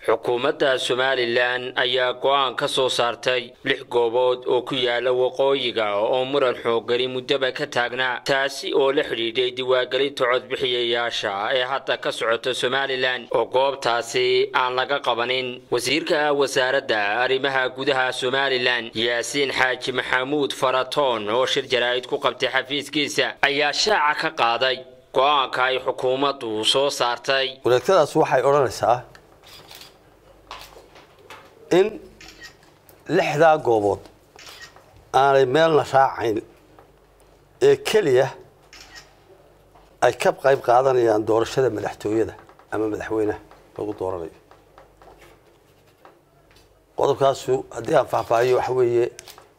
xukuumadda somalilan ayaa go'aan ka soo saartay lix goobood oo ku yaala waqooyiga oo muran xoogani muddaba ka taagnaa taasi oo la xidhiidhay diwaangelinta codbixiyayaasha ee hadda ka socota somalilan oo goobtaasi aan laga qabanin wasiirka wasaaradda arrimaha gudaha somalilan yaasiin xaaji maxamuud faratoon oo shir jaraa'id ku qabtay xafiiskiisa ayaa shaaca ka qaaday go'aanka ay xukuumaddu soo saartay wareegtadaas waxay odhanaysaa in lixdaa goobood aanay meelna raacayn ee keliya ay ka qayb qaadanayaan doorashada madaxtooyada ama madaxweynaha lagu dooranayo qodobkaasu haddii aan faahfaahiyo waxa weeye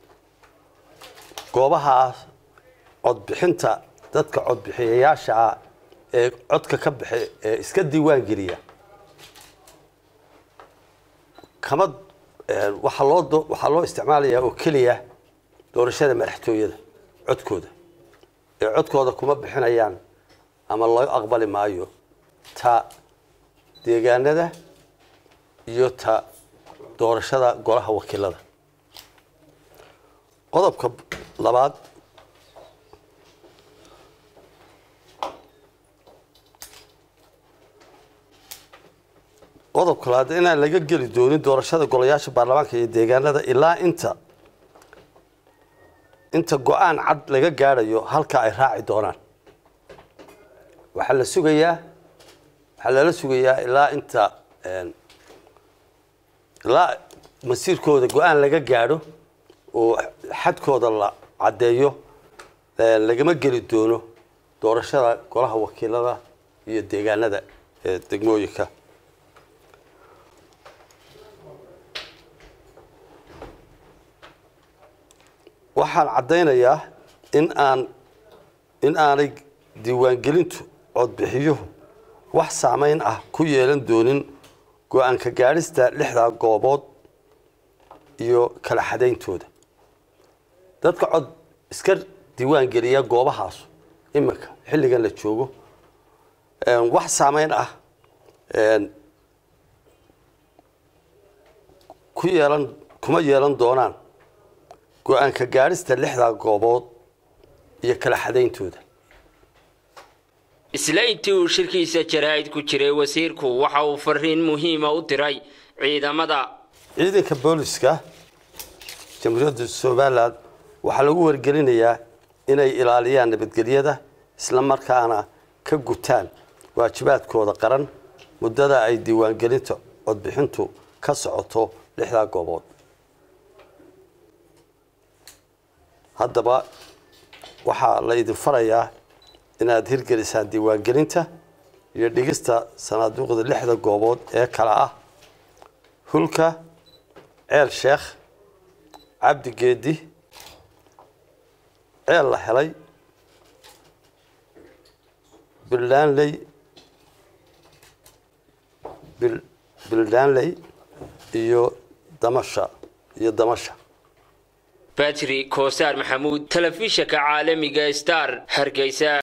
goobahaas codbixinta dadka codbixiyayaasha ah ee codka ka bixi ee iska diiwaan geliya kama waxaa loo waxaa loo isticmaalayaa oo keliya doorashada madaxtooyada codkooda ee codkooda kuma bixinayaan ama loo aqbali maayo ta deegaanada iyo ta doorashada golaha wakiilada qodobka labaad qodobka labaad inaan laga geli doonin doorashada golayaasha baarlamaanka iyo deegaanada ilaa inta inta go-aan cad laga gaadhayo halka ay raaci doonaan waxaa la sugayaa waxaa lala sugayaa ilaa inta ilaa masiirkooda go-aan laga gaadho oo xadkooda la caddeeyo lagama geli doono doorashada golaha wakiilada iyo deegaanada ee degmooyinka waxaan caddaynayaa in aan in aanay diiwaangelintu codbixiyuhu wax saamayn ah ku yeelan doonin go-aanka gaadhista lixdaa goobood iyo kala xadayntooda dadka cod iska diiwaan geliya goobahaas iminka xilligan la joogo wax saamayn ah ku yeelan kuma yeelan doonaan go-aanka gaadhista lixdaa goobood iyo kala xadayntooda isla intii uu shirkiisa jaraa'id ku jiray wasiirku waxa uu fariin muhiima u diray ciidamada ciidanka booliska jamhuuriyadda somalilan waxaa lagu wargelinayaa inay ilaaliyaan nabadgelyada isla markaana ka gutaan waajibaadkooda qaran muddada ay diiwaangelinta codbixintu ka socoto lixdaa goobood haddaba waxaa la idin farayaa inaad hirgelisaan diiwaangelinta iyo dhigista sanaaduuqda lixda goobood ee kale ah hulka ceel sheekh cabdi geedi ceel la helay bildaanley bildaanley iyo damasha iyo damasha batri koosaar maxamuud telefishinka caalamiga star hargeysa